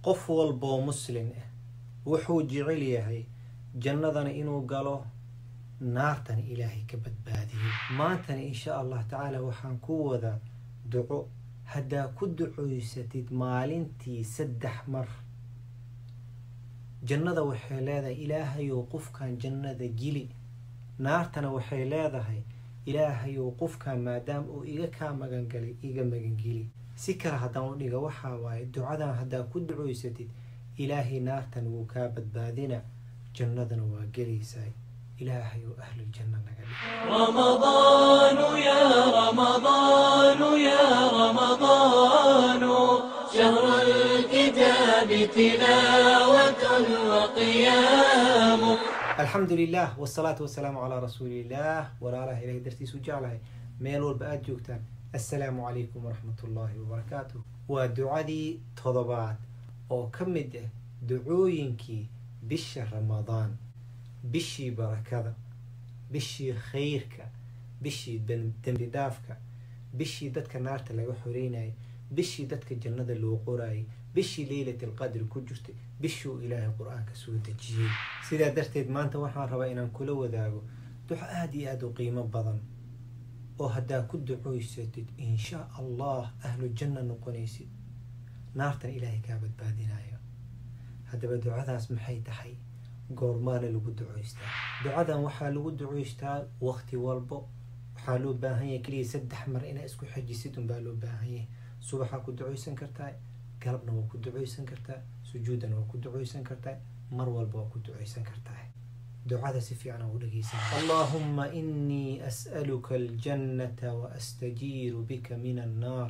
qof walboo muslin ah wuxuu jecel yahay jannadana inuu galo naartana ilaahay ka badbaadiyo maantana insha allah tacaala waxaan ku wadaa duco haddaa ku ducoysatid maalintii saddex mar jannada waxay leedahay ilaahayow qofkan jannada gili naartana waxay leedahay ilaahayow qofkan maadaama uu iga kaa magangalay iga magangeli si kale haddaan u dhiga waxaa waaye ducadan haddaa ku ducoysatid ilaahay naartan wuu kaa badbaadina jannadana waa gelaysaa ilaahayow ahluljanna naga dhig رمضان يا رمضان يا رمضان شهر الكتاب تلاوة وقيام alxamdu lilah wsalaatu wasalaamu calaa rasuuliillah walaalaha ilahay dartiisu jeclahay meel walba aada joogtaan assalaamu calaykum waraxmat ullaahi wabarakaatuh waa ducadii todobaad oo ka mid ah ducooyinkii bisha ramadaan bishii barakada bishii khayrka bishii dembi dhaafka bishii dadka naarta laga xoreynayay bishii dadka jannada loo qorayay bishii leylat alqadri ku jirtay bishuu ilaahay qur-aanka soo dejiyey sidaa darteed maanta waxaan rabaa inaan kula wadaago duco aada iyo aada u qiimo badan oo haddaa ku ducoysatid insha allah ahlu janna noqonaysid naartan ilaahay kaa badbaadinayo haddaba ducadaas maxay tahay goormaana lagu ducoystaa ducadan waxaa lagu ducoystaa waqti walbo waxaa loo baahan yahay keliya saddex mar inaa isku xajisid unbaa loo baahan yahay subaxaa ku ducoysan kartaa galabna waa ku ducoysan kartaa sujuudana waa ku ducoysan kartaa mar walba waa ku ducoysan kartaa ducada si fiican u dhegeysan allahuma inii as'aluka aljannata waastajiiru bika min annaar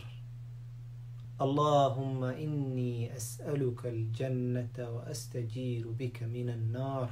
اللهم إني أسألك الجنة وأستجير بك من النار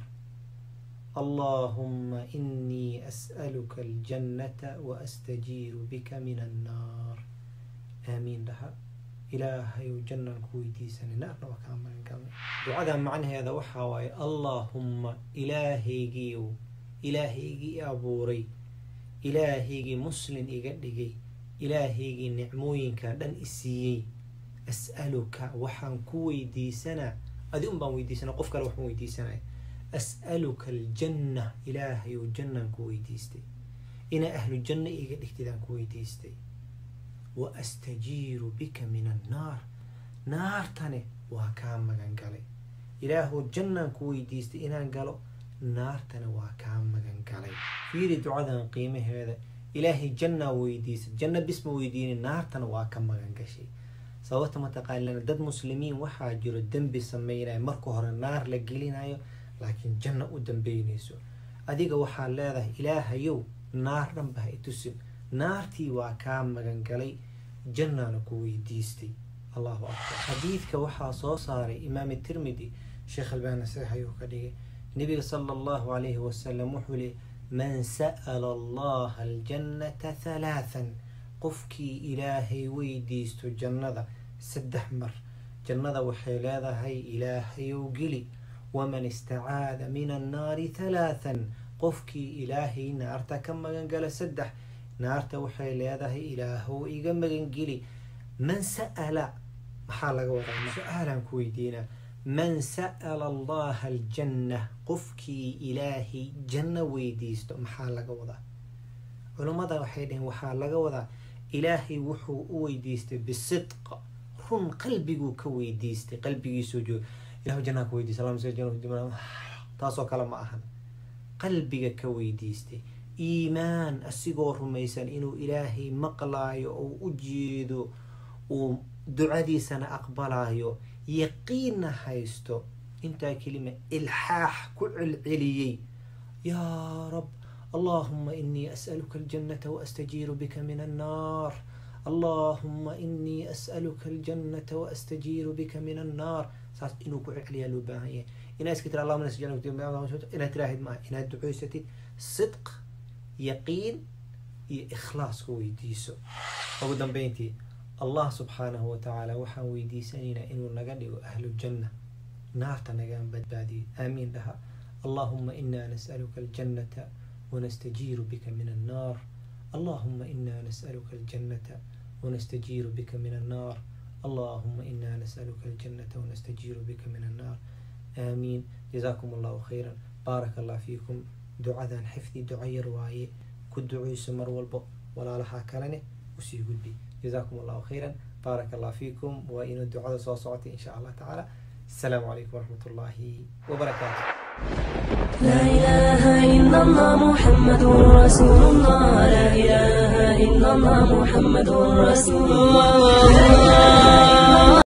اللهم إني أسألك الجنة وأستجير بك من النار آمين لها إلهي جنة كويتيسن نار وكامل كامل دعاء معنى هذا وحاواي اللهم إلهي جيو إلهي جي أبوري إلهي جي مسلم إيجادي إلهي جي نعموين كان إسيي as'aluka waxaan ku weydiisanaa adi un baan weydiisanaa qof kale waxma weydiisanaya as'aluka aljanna ilaahayow jannaan ku weydiistay inaa ahlu janna iga dhigtidaan ku weydiistay wa astajiiru bika min annaar naartane waa kaa magan galay ilaahow jannaan ku weydiistay inaan galo naartana waa kaa magan galay fiiri ducadan qiimaheeda ilaahay jannaa weydiisay janna bisma weydiinin naartana waa ka magan gashay sababta mataqaanana dad muslimiin waxaa jiro dembi sameynaya marka hore naar la gelinayo laakiin janno u dambeynayso adiga waxaa leedahay ilaahayow naar dhanba ha itusin naartii waa kaa magan galay jannaana ku weydiistay allahu akbar xadiidka waxaa soo saaray imaam tirmidi sheekh albaani saxiix ayuu ka dhigay nabiga sala allahu calayhi wasalam wuxuu leey man sa'ala allaha aljannata halaathan qofkii ilaahay weydiisto jannada saddex mar jannada waxay leedahay ilaahayow geli waman istacaada min annaari halaathan qofkii ilaahay naarta ka magangala saddex naarta waxay leedahay ilaahow iga magangeli man sa'ala maxaa laga wadaa su-aalaan ku weydiinaa man sa'ala allaha aljanna qofkii ilaahay janno weydiisto maxaa laga wadaa culummada waxay dhaheen waxaa laga wadaa ilaahay wuxuu u weydiistay bisidq run qalbiguu ka weydiistay qalbigiisoo jooga ilahu jannaa ka weydiistay taasoo kale ma ahan qalbiga ka weydiistay iimaan asigoo rumaysan inuu ilaahay maqlaayo oo u jeedo uu ducadiisana aqbalaayo yaqiinna haysto intaa kelima ilxaax ku celceliyey yaa rab اللهم إني أسألك الجنة وأستجير بك من النار اللهم إني أسألك الجنة وأستجير بك من النار saas inuu ku celceliyaa loo baahan yahay inaa iska tira allahuma nasjal inaad tiraahid maaha inaad ducoysatid sidq yaqiin iyo ikhlaas ku weydiiso ugu dambeyntii allah subxaanahu watacaala waxaan weydiisanaynaa inuu naga dhigo ahlu janna naarta nagaan badbaadiyo aamiin dhaha allahuma inaa nas'aluka aljannata ونستجير بك من النار اللهم إنا نسألك الجنة ونستجير بك من النار اللهم إنا نسألك الجنة ونستجير بك من النار آمين جزاكم الله خيرا بارك الله فيكم دعاء حفظي دعاء رواية كدعي سمر والبو ولا لها كلنه وسي قدبي جزاكم الله خيرا بارك الله فيكم وإن الدعاء صوصوتي إن شاء الله تعالى السلام عليكم ورحمة الله وبركاته لا إله إلا الله محمد رسول الله لا إله إلا الله محمد رسول الله